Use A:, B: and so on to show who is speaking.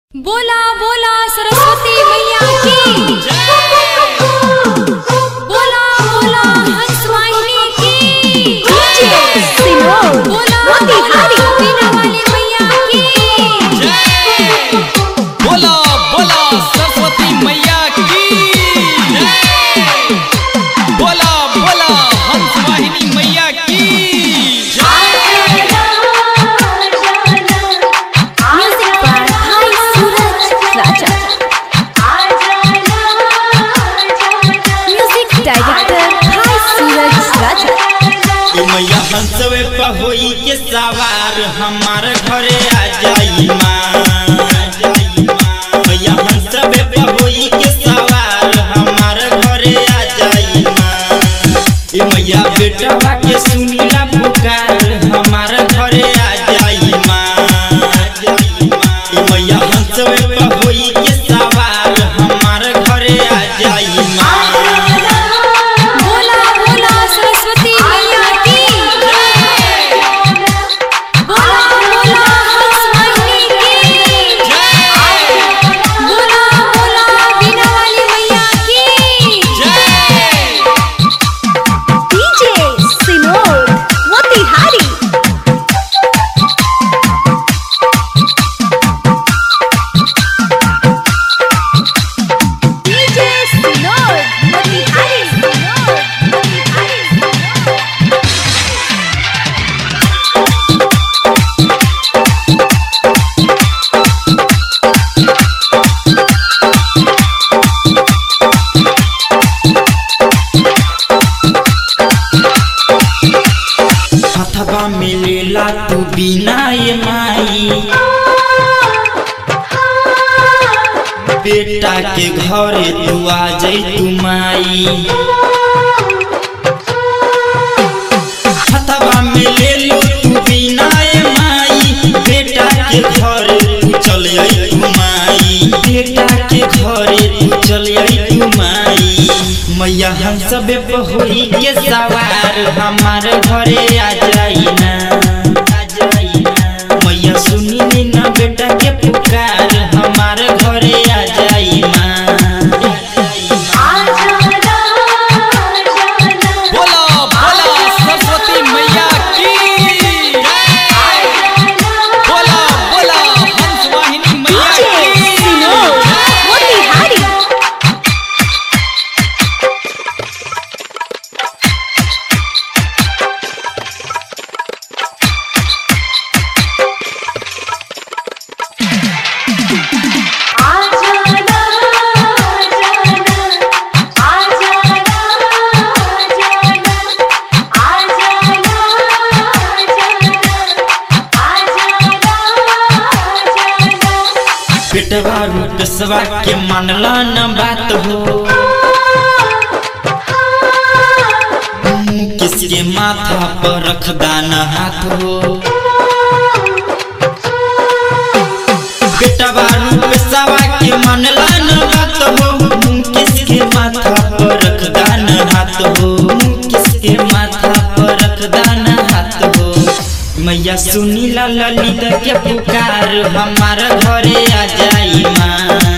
A: बोला बोला सरस्वती मैया की बोला बोला हंस वाहिनी की बोला बोला बीना वाली मैया की
B: बोला बोला सरस्वती मैया की जय। बोला बोला हंस वाहिनी मैया की
A: म्यूजिक बाय हाई सूरज राजा म्यूजिक डायरेक्टर हाई सूरज राजा
C: ए मैया हंसवे पर होई के सवार हमार घरे आ जाई माँ मैया हंसवे पर होई के सवार हमार घरे आ जाई माँ ए मैया बेटवा के सुनीला पुकार हमार घरे आ जाई माँ ए मैया हंसवे पर होई के सवार हमार घरे आ जाई माँ
A: बोला बोला सरस्वती मैया की बोला बोला हंस वाहिनी की बोला बोला बीना वाली मैया की
B: जय
D: DJ Sinod Motihari DJ Sinod Motihari Sinod Motihari
C: हथवा मिलेला तू बिना ये माई बेटा के घरे तू आ जाई तू माई हथवा मिले लो तू बिना ये माई बेटा के घरे तू चल आई तू माई बेटा के घरे तू चल आई तू माई मैया हम सबे होई के सवार हमार घरे आ जाई ना आ जाई ना मैया सुनी नी ना बेटा के पुकार हमार घरे आ जाई माँ
B: बोला बोला सरस्वती मैया की जय। बोला बोला हंस वाहिनी मैया
D: DJ Sinod
B: की
D: Motihari
C: बेटवा रूपसवा के मानला न बात हो मुँह किसके माथा पर रख दाना हाथ हो बेटवा रूपसवा के मानला न बात हो मुँह किसके माथा पर रख दाना हाथ हो मुँह किसके माथा पर रख दाना हाथ हो मैया सुनीला ललित के पुकार हमार घरे आ जाई माँ